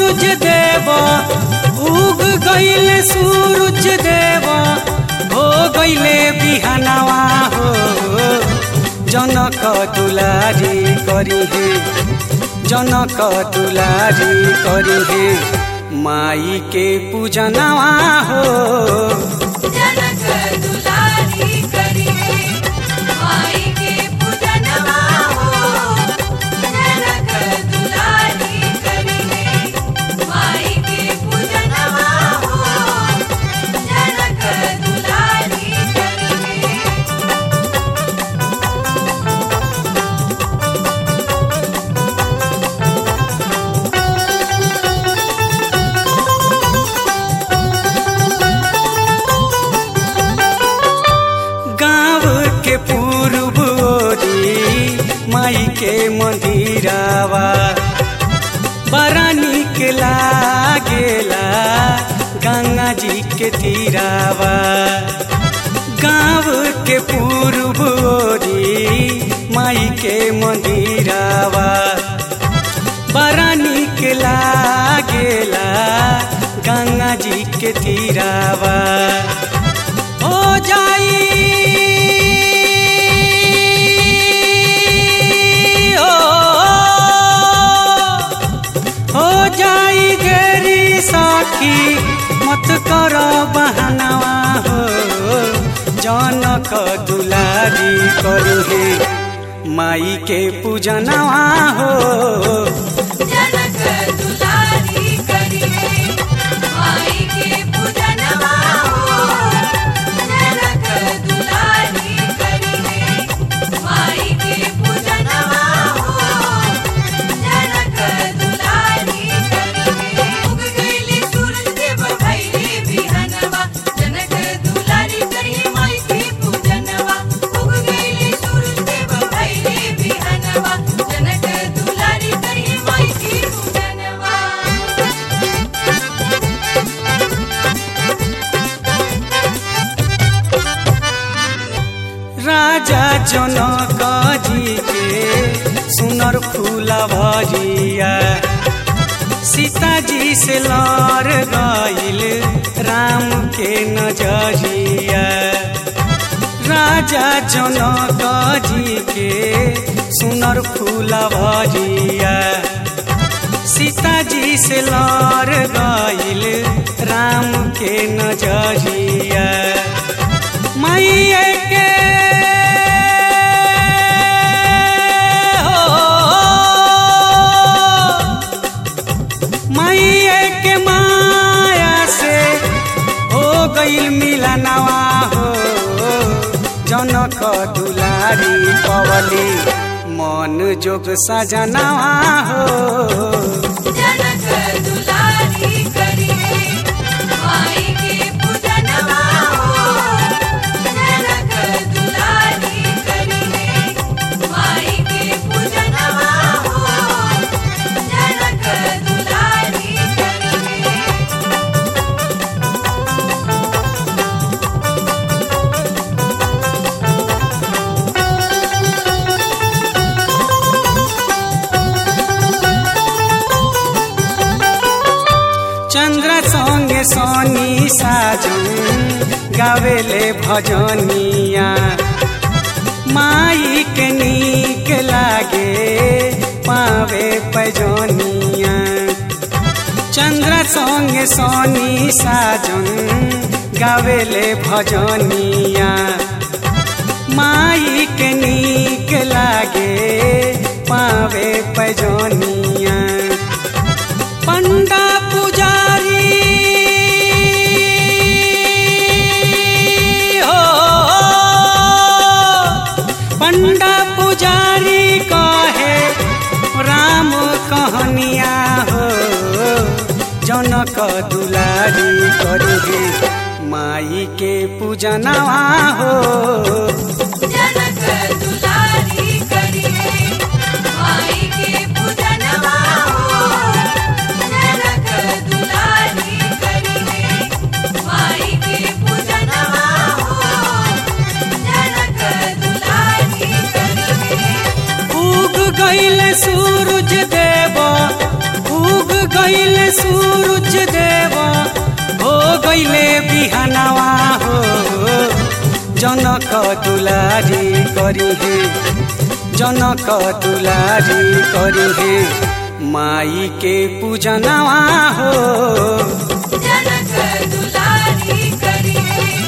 सूरज देव उग गईले सूरज देव हो गईले बिहानवा हो जनक दुलारी करी हे जनक दुलारी करी हे माई के पूजनवा हो जनक दुलारी करिए माई के पूजनवा हो जनक दुलारी करिए माई के पूजनवा हो जनक दुलारी करिए गाँव के पूर्व ओरी माई के मंदिरावा बड़ा निक लागेला गंगा जी के तीरावा गाँव के पूर्व ओरी माई के मंदिरावा बड़ा निक लागेला गंगा जी के तीरावा हो जाई हो हो जाई देरी साखी मत कर बहनवा हो जनक दुलारी करू हे माई के पूजनवा हो जनक दुलारी करिए माई के पूजनवा हो जनक दुलारी करिए माई के पूजनवा हो जनक दुलारी करिए उग गईले सूरज देव भइले बिहनवा जनक दुलारी करिए माई के पूजनवा उग गईले सूरज देव भइले बिहनवा जनक दुलारी करिए माई के पूजनवा राजा जनक जी के सुनर फूला भजिया सीता जी से लड़ गईल राम के नजरिया राजा जनक जी के सुनर फूला भजिया सीता जी से लड़ गईल राम के नजरिया मैया के हो मैया के माया से हो गईल मिलनवा हो जनक दुलारी पवली मन जोग सजनवा हो जनक दुलारी करिए माई के पूजनवा हो जनक दुलारी करिए माई के पूजनवा हो जनक दुलारी करिए चंद्र संगे सोनी साजन गावेले भजनिया माई के नीक लागे पावे पैजनिया चंद्र संगे सोनी साजन गावेले भजनिया माई के नीक लागे पावे पैजनिया पंडा पुजारी हो पंडा पुजारी कहे राम कहनिया हो जनक दुलारी करी माई के पूजनवा हो जनक दुलारी करिए माई के पूजनवा हो जनक दुलारी करिए माई के पूजनवा हो जनक दुलारी करिए उग गईल सूरज देव उग गईले सूरज देव हो गईले बिहानवा हो जनक दुलारी करी हे जनक दुलारी करी हे माई के पूजनवा हो जनक दुलारी करिए